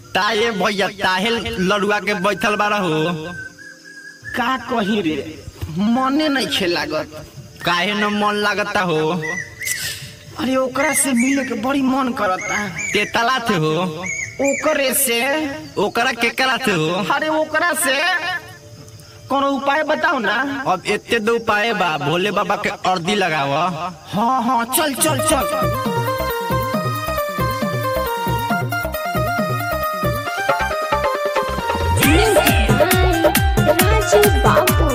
ताये भैया ताहे लड़ुआ के बैठल बारा हो का कही रे मने नहीं खे लागत काहे न मन लागता हो अरे ओकरा से मिले के बड़ी मन करता ते तला थे हो ओकरे से ओकरा के करा थे हो अरे ओकरा से कोनो उपाय बताओ ना अब एते दो उपाय बा भोले बाबा के अर्दी लगाव हाँ हाँ चल चल चल Raju Babu.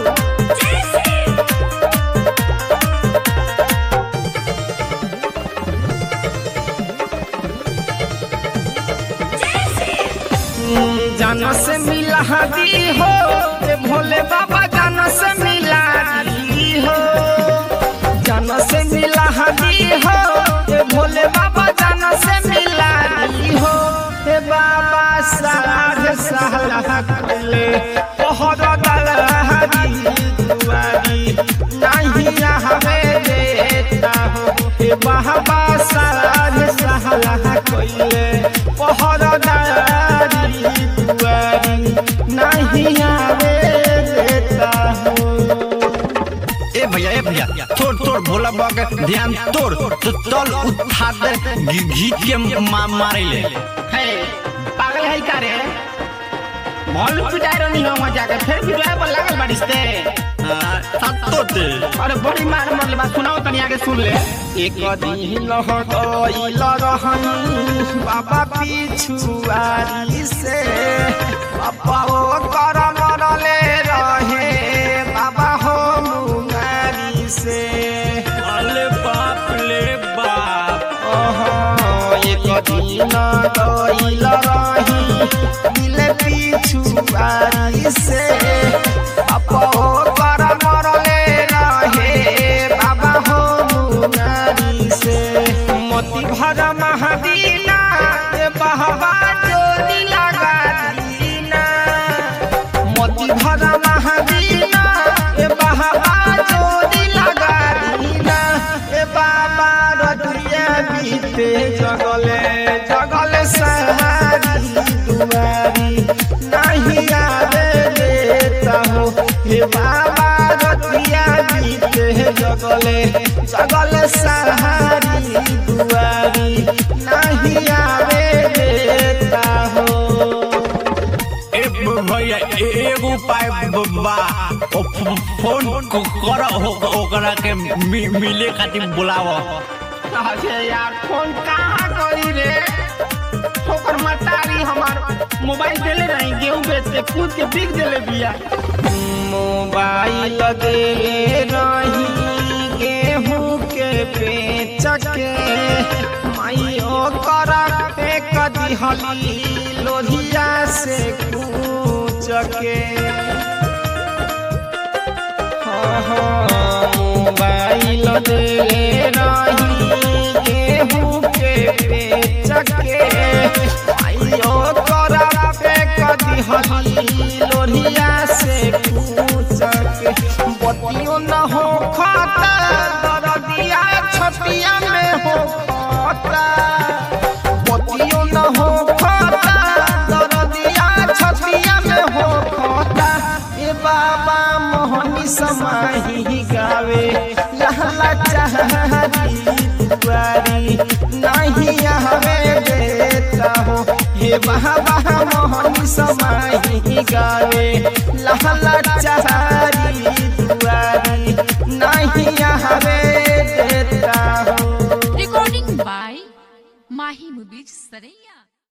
जान से मिला दी हो ए भोले बाबा जान से मिला दी हो जान से मिला दी हो ए भोले बाबा जान से मिला दी हो ए बाबा साध सहला कले पहर दलहरी दुआरी नहीं हमें देता हो ए बाबा साध सहला कले पहर दलहरी दुआरी नहीं आवे देता हो ए भैया ए भैया तोड़ तोड़ भोला बाबा के ध्यान तोड़ तो तल उठा दे घी- घीच के मा, मारे ले है पागल है का रे भल पिटाई रहनी हो मजा के फिर पिटाई पर लागल बारिश ते सत्तो ते अरे बड़ी मार मरले बात सुनाओ तनी आगे सुन ले एक दिन लहटइल रहनी बाबा पिछुआरी से बाबा ओ कर मरले रहे बाबा हो मुंगारी से अरे बाप ले बाप ओहो, एक दिन गइल रही दिल पिछुआरी से अपो कर मरले रहे बाबा हो मुनारी से मोती भर महदीना ए बहबा जोड़ी लगा दीना मोती भर महदीना ए बहबा जोड़ी लगा दीना ए बाबा रतिया बीते जगले जगले सहारी दुआरी नहीं आवे देता हो हे बाबा रतिया बीते जगले जगले सहारी दुआरी नहीं आवे देता हो ए ब- भैया ए- एगो उपाय ब- बा ओ फ- फोन क- कर हो- ओकरा के मि- मिले खातिर बुलाव अरे यार फोन कहाँ करी रे ओकर मतारी हमार मोबाइल देले रही गेहूं बेच के कूद के बिक देले बिया मोबाइल देले रही गेहूं के बेच के माई ओकर फेंक दिहली लोहिया से कूच के मोबाइल देले रही गेहूं के बेच के आइयो करा पे कदी हली लोहिया से पूछ के बतियो न हो खाता दरदिया छतिया में हो खाता बतियो न हो खाता दरदिया छतिया में हो खाता ए बाबा मोहनी समाही गावे लहला चाहरी दुआरी नहीं हमें देता हो हे बाबा मोहनी समाही गावे लहला चाहरी दुआरी नहीं हमें देता हो Recording by Mahi Movies Saraya.